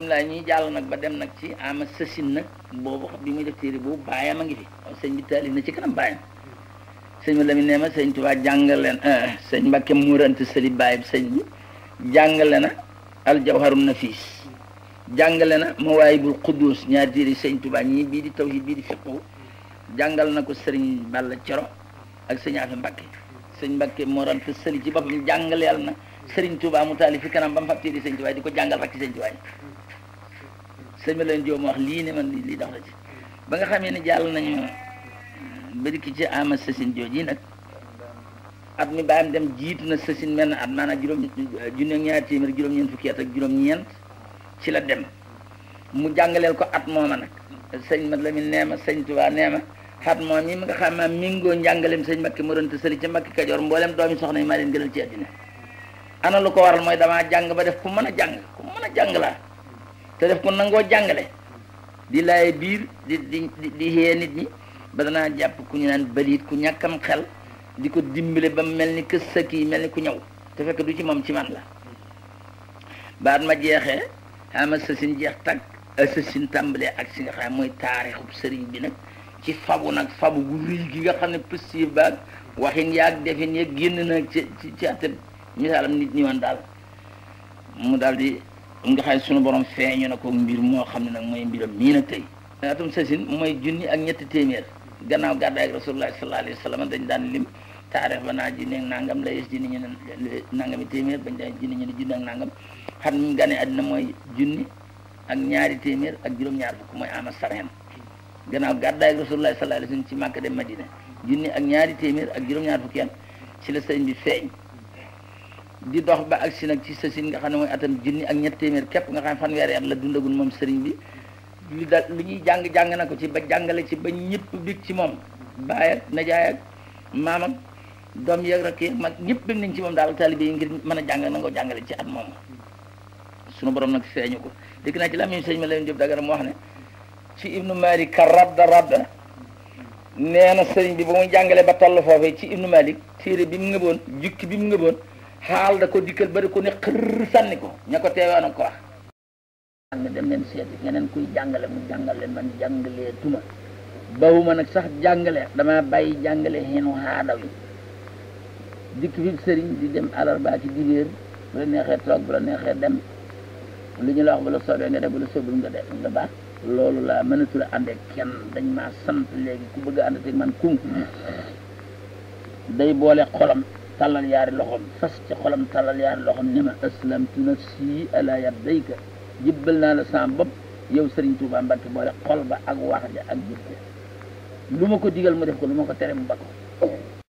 laa ñuy jàll nag ba dem nag ci ama sësin nag boobu bi muy def téere boobu baayam a ngi fi sëñ bi taalif na ci kanam baayam sëñ bi la mi nee ma sëñ Tuubaa jàngale na sëñ Mbàkke muurante sëli baayam sëñ bi jàngale na aljawharum nafis jàngale na mawaayibul quddus ñaari téere sëñ Tuubaa ñii bii di tawhid bii di fiqhu jàngal na ko sëriñ Balla Coro ak sëñ Afe Mbàkke sëñ Mbàkke muurante sëli ci boppam jàngaleel na sëriñ Tuubaa mu taalif fi kanam ba mu fab téere sëñ Tuubaa di ko jàngal rakki sëñ Tuubaa sëñ bi leen joom wax lii ne man lii dox la ci ba nga xamee ne jàll nañu bari ki ci ama sësin jooji nag at mi baayam dem jiitu na sësin mel na at maanaam juróom junne ñaari téeméer juróom-ñeent fukki at ak juróom-ñeent ci la dem mu jàngaleel ko at mooma nag sëñ mat la mi nee ma sëñ Tuubaa nee ma at moom yi mi nga xam ne mingoo njàngaleem sëñ Mbàkke Morante Sali ca Mbàkke Kajoor mboolem doomi soxna yi maa leen gënal ci àddina ana lu ko waral mooy damaa jàng ba def ku mën a jàng ku mën a jàng laa te def ko nangoo jàngale di laaye biir di di di xee nit ñi ba danaa jàpp ku ñu naan baliit ku ñàkkam xel di ko dimbale ba mel ni kës sëkk yi mel ni ku ñëw te fekk du ci moom ci man la baat ma jeexee xama sësin jeex tag sësin tàmbalee ak si nga xam mooy taarixub sëriñ bi nag ci fabu nag fabu gu rëy gi nga xam ne positif baag waxin yaag defin yeeg génn nag ci ci ci atte misaalam nit ñi woon daal mu daal di nga xam ne sunu borom feeñu na ko mbir moo xam ne nag mooy mbiram mii nag tey atum sasin mooy junni ak ñetti téeméer gannaaw gàddaay ak rasulullah sallallahu alayhi wa sallam dañ daan lim taarix ba naa junni ak nangam la yes junni ñu ne nangami téeméer bañ daan junni ñu ne junni ak nangam xam mu gane àddina mooy junni ak ñaari téeméer ak juróom-ñaar fukk mooy ama sareen gannaaw gàddaay ak rasulullah sallallahu alayhi wa sallam ci Màkka dem Madina junni ak ñaari téeméer ak juróom-ñaar fukki yan ci la sëñ bi feeñ di dox ba agsi nag ci sësin nga xam ne mooy atam junni ak ñett téeméer képp nga xam ne fanweeri at la dundagul moom sëriñ bi li da lu ñuy jàng jàng na ko ci ba jàngale ci ba ñëpp bég ci moom baay ak najaay ak maam ak doom yeeg rakk yeeg mag ñëpp bég nañ ci moom daal taalibe yi ngir mën a jàng nangoo jàngale ci at moom sunu borom nag feeñu ko dégg naa ci la sëñ ma leen Jóob Dagana mu wax ne ci ibnu malik ka radda radda nee na sëriñ bi ba muy jàngale ba toll foofee ci ibnu malik téere bi mu ngëboon jukki bi mu ngëboon xaal da ko dikkal ba da ko ne xër sànni ko ña ko teewoon ak ko wax ne dem leen seeti ñeneen kuy jàngale mu jàngal leen man jàngalee tuma bawuma nag sax jàngale dama bàyyi jàngale xeenu xaadaw yi dikk fi sëriñ di dem àllarba ci dibéer bu la neexee toog bu la neexee dem lu ñu la wax bu la soobee nga def bu la soobul nga def nga baax loolu laa mënatul a ànd ak kenn dañ maa sant léegi ku bëgg a ànd ak man kum day boole xolam tallal yaari loxom fas ci xolam tallal yaari loxom ne ma aslamtu nafsi ala yadayka jibbal naa la sama bopp yow Serigne Touba Mbacke boole xol ba ak wax ja ak jëf ja lu ma ko digal mu def ko lu ma ko tere mu ba ko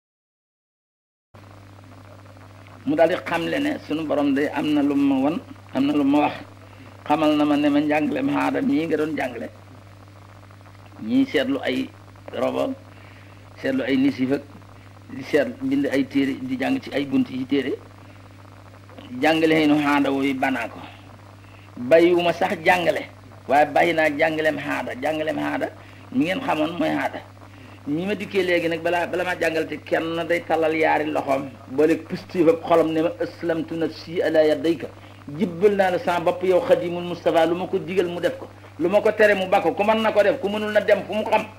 mu daal di xamle ne sunu borom day am na lu ma won am na lu ma wax xamal na ma ne ma njàngale ma aadam ñii nga doon jàngale ñii seetlu ay robo seetlu ay nisif ak di seet bind ay téere di jàng ci ay bunt yi téere jàngale xëy na xaada wooyu banaa ko bàyyiwuma sax jàngale waaye bàyyi naa jàngaleem xaada jàngaleem xaada mi ngeen xamoon mooy xaada ñi ma dikkee léegi nag balaa bala maa jàngal te kenn day talal yaari loxoom boole positif ak xolam ne ma aslamtu nafsi ala yadayka jibbal naa la sama bopp yow xadimul Moustapha lu ma ko digal mu def ko lu ma ko tere mu bakko ku mën na ko def ku mënul na dem fu mu xam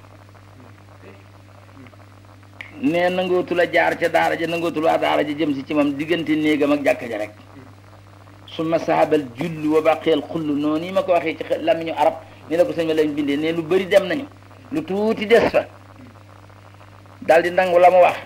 nee nangootu la jaar ca daara ja nangootu waa daara ja jëm si ci moom diggante néegam ak jàkka ja rek su ma sahabal julli wa baqeel xull noonu yi ma ko waxee ci làmmiñu arab ni la ko sëñ ma lañ bindee ne lu bëri dem nañu lu tuuti des fa daal di nangu la mu wax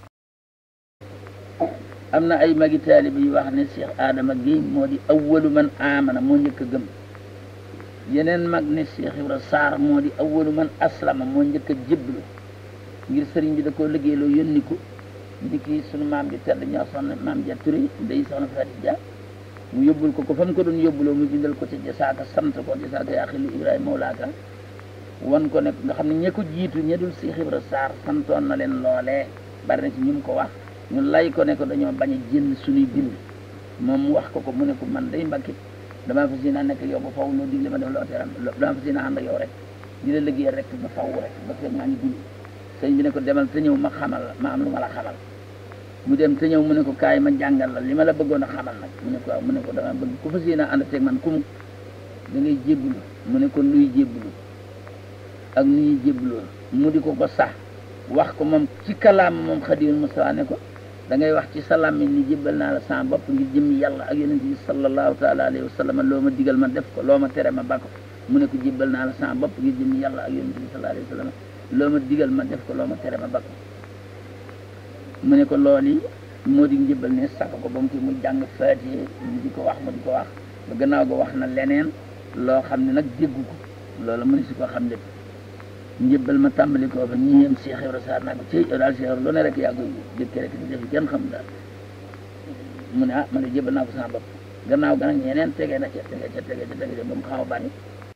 am na ay magi taalibe yu wax ne Cheikh Adama Guèye moo di awwalu man amana moo njëkk a gëm yeneen mag ne Cheikh Ibra Sarr moo di awwalu man aslama moo njëkk a jébbalu ngir sëriñ bi da koo liggéeyloo yónni ko ni kii sunu maam bi tedd ñoo soxna maam ja Touré day soxna Fatou Dia mu yóbbul ko ko fa mu ko doon yóbbuloo mu bindal ko ci jasaaka sant ko jasaaka yaa xili Ibrahima Mawlaaka wan ko ne nga xam ne ña ko jiitu ña dul Cheikh Ibra Sarr santoon na leen loolee bari na ci ñu mu ko wax ñu lay ko ne ko dañoo bañ a jënd suñuy bind moom mu wax ko ko mu ne ko man day mbakki damaa fas yéene nekk yow ba faw loo digle ma def loo teram damaa fas yéene ànd ak yow rek di la liggéey rek ba faw rek ba fekk maa ngi dund sëñ bi ne ko demal te ñëw ma xamal la ma am lu ma la xamal mu dem te ñëw mu ne ko kaay ma jàngal la li ma la bëggoon a xamal nag mu ne ko waaw mu ne ko dama bëgg ku fas yéene ànd teeg man kumu da ngay jébbalu mu ne ko luy jébbalu ak nu ñuy jébbaloo mu di ko ko sax wax ko moom ci kalaam moom Xaadimul Mustafaa ne ko da ngay wax ci sa làmmiñ ni jébbal naa la sama bopp ngir jëmmi yàlla ak yonent bi sallallahu taala alayhi wa sallam loo ma digal ma def ko loo ma tere ma bakko mu ne ko jébbal naa la sama bopp ngir jëmmi yàlla ak yonent bi sallallahu alayhi wa sallam loo ma digal ma def ko loo ma tere ma bakko mu ne ko loolu yi moo di njëbbal ne sax ko ba mu fi mu jàng faatiye mu di ko wax mu di ko wax ba gannaaw ga wax na leneen loo xam ne nag déggu ko loolu mu ne si ko xam lépp njëbbal ma tàmbali koo fa ñi yem Cheikh Ibra Sarr naa ko ci yow daal Cheikh Ibra lu ne rek yaa koy jëkke rek di def kenn xam daal mu ne ah ma ne jëbbal naa ko sama bopp gannaaw ga nag ñeneen tege na ca tege ca tege ca tege ca ba mu xaw a bari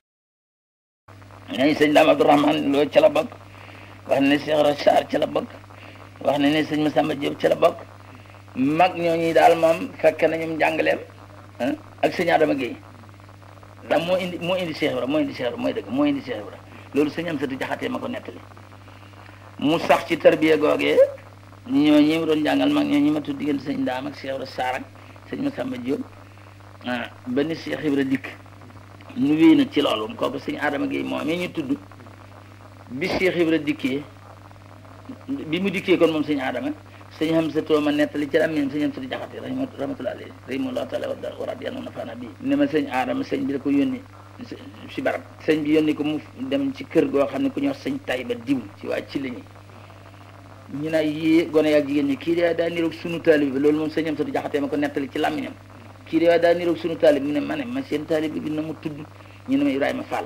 ñañ sëñ Daam Abdourahmane loo ca la bokk wax ne Cheikh Ibra Sarr ca la bokk wax ne ne sëñ Massamba Diop ca la bokk mag ñooñu daal moom fekk nañu njàngaleem ak sëñ Adama Guèye ndax moo indi moo indi Cheikh Ibra moo indi Cheikh Ibra mooy dëgg moo indi Cheikh Ibra loolu sëñ am satu jaxatee ma ko nettali mu sax ci tarbiya googee ñoo ñi doon jàngal mag ñoo ñi ma tudd diggante sëñ Daam ak Cheikh Ibra Sarr ak sëñ Massamba Diop ah ba ni Cheikh Ibra dikk nu wéy nag ci loolu kooku sëñ Adama Guèye moom ñu tudd bi Cheikh Ibra dikkee bi mu dikkee kon moom sëñ Adama sëñ xam sa tooma nettali ci lammiñam sëñ am satu jaxate rahmatullahi alayhi rahimahullahu taala wa radiyallahu nafaana bi ne ma sëñ Adama sëñ bi da ko yónni si barab sëñ bi yónni ko mu dem ci kër goo xam ne ku ñuy wax sëñ tay ba diw ci waa ci la ñi ñu naa yée gone ak jigéen ñi kii de daa niroog sunu taalib bi loolu moom sëñ am satu jaxatee ma ko nettali ci làmmiñam kii de daa niroog sunu taalib mu ne ma ne ma seen taalib bi na mu tudd ñu ne ma Ibrahima Fall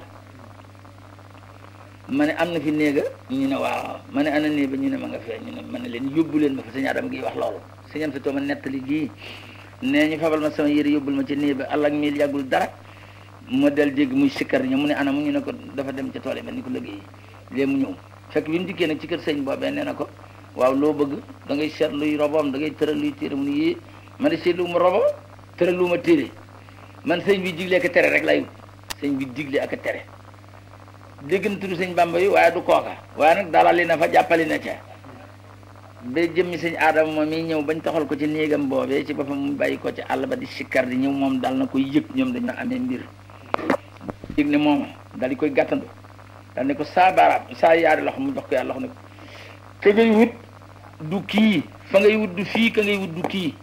ma ne am na fi néega ñu ne waaw ma ne ana néeg ba ñu ne ma nga fee ñu ne ma ne leen yóbbu leen ma fa sëñ Adama gi wax loolu sëñ am satu ma nettali gii nee ñu fabal ma sama yére yóbbul ma ci néeg ba àll ak mil yàggul dara ma del dégg muy sikkar ñu mu ne ana mu ñu ne ko dafa dem ca tool yi mel ni ko liggéey léegi mu ñëw fekk bi mu dikkee nag ci kër sëñ boobee nee na ko waaw loo bëgg da ngay seet luy robom da ngay tëral luy téere mu ne yii ma ne seet lu ma robom tëral lu ma téere man sëñ bi digle ak tere rek lay wut sëñ bi digle ak tere dégg na tudd sëñ Bamba yi waaye du kooka waaye nag dalali na fa jàppali na ca ba jëmmi sëñ Adama moom mi ñëw bañ taxal ko ci néegam boobee ci boppam mu bàyyi ko ci àll ba di sikkar di ñëw moom dal na koy yëg ñoom dañoo amee mbir yëg ne moom dal di koy gàttandu dal ne ko saa baaraam saa yaari loxo mu jox ko yàlla loxo ne ko ka ngay wut du kii fa ngay wut du fii ka ngay wut du kii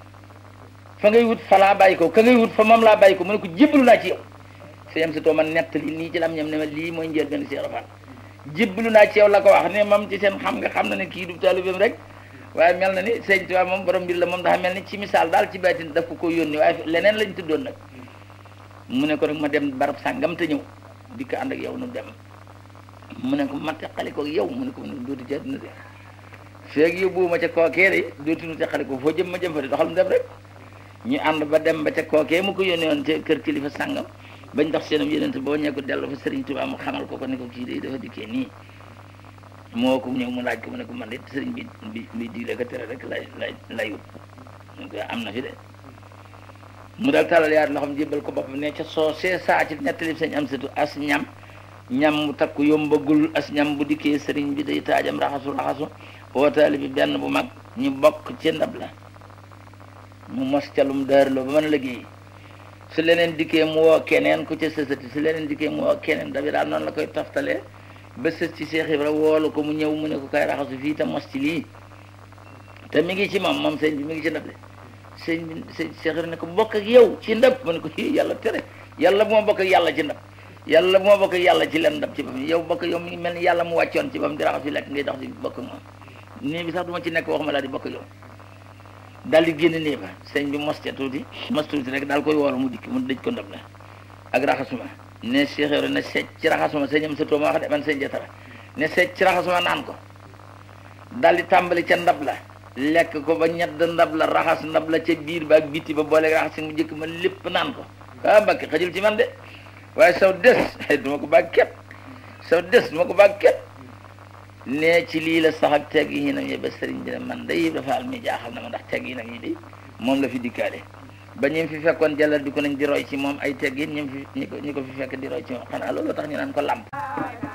fa ngay wut fa laa bàyyi ko ka ngay wut fa moom laa bàyyi ko mu ne ko jébbalu naa ci yow sëñ si too man nettali nii ci lam ñam ne ma lii mooy njël benn Cheikh Rafal jébbalu naa ci yow la ko wax ne moom ci seen xam nga xam na ne kii du taalibeem rek waaye mel na ni sëñ Tuubaa moom borom mbir la moom dafa mel ni ci misaal daal ci baatin daf ko ko yónni waaye leneen lañ tuddoon nag mu ne ko nag ma dem barab sàngam te ñëw di ko ànd ak yow nu dem mu ne ko ma teqali ko yow mu ne ko dootu ca dina de feeg yóbbu ma ca kookee de dootu nu teqali ko foo jëm ma jëm fa de doxal mu dem rek ñu ànd ba dem ba ca kookee mu ko yónni woon ca kër kilifa sàngam bañ dox seenam yeneen boo ñee ko dellu fa Serigne Touba mu xamal ko ko ne ko kii de dafa dikkee nii moo ko ñëw mu laaj ko mu ne ko man de Serigne bi bi bi digle ko tere rek lay lay lay wut donc am na fi de mu daal talal yaar loxoom jébbal ko boppam ne ca soo see saa ci nettali sañ am satu as ñam ñam mu takku yombagul as ñam bu dikkee Serigne bi day taajam raxasu raxasu wootaali bi benn bu mag ñu bokk ci ndab la mu mos calum daarloo ba mën a liggéey su leneen dikkee mu woo keneen ku ca sësati su leneen dikkee mu woo keneen dabi daal noonu la koy toftalee ba sës ci Cheikh Ibra woolu ko mu ñëw mu ne ko kay raxasu fii te mos ci lii te mi ngi ci moom moom sëñ bi mi ngi ci ndab le sëñ bi sëñ Cheikh Ibra ne ko bokk ak yow ci ndab mu ne ko i yàlla tere yàlla bu ma bokk ak yàlla ci ndab yàlla bu ma bokk ak yàlla ci leen ndab ci bam yow bokk yow mi ngi mel ni yàlla mu wàccoon ci bam di raxasu lekk ngay dox di bokk ak moom nii bi sax du ma ci nekk waxuma laa di bokk ak yow daal di génn nii ba sëñ bi mos ca tuuti mos tuuti rek daal koy woolu mu dikk mu dëj ko ndab la ak raxasuma ne Cheikh Ibra ne seet ci raxasuma sëñam sa tooma wax de man sëñ jatara ne seet ci raxasuma naan ko daal di tàmbali ca ndab la lekk ko ba ñedd ndab la raxas ndab la ca biir ba ak biti ba boole raxas si mu jëkk ma lépp naan ko ah mbakki xajul ci man de waaye saw des duma ko baag ket saw des duma ko baag ket ne ci lii la sax ak teg yi nam yi ba sëriñ bi ne man day dafa al mi jaaxal na ma ndax teg yi nam yi de moom la fi dikkaale ba ñu fi fekkoon jàllal di ko nañ di roy ci moom ay teg yi ñu fi ñi ko ñi ko fi fekk di roy ci moom xanaa loolu tax ñu naan ko làmp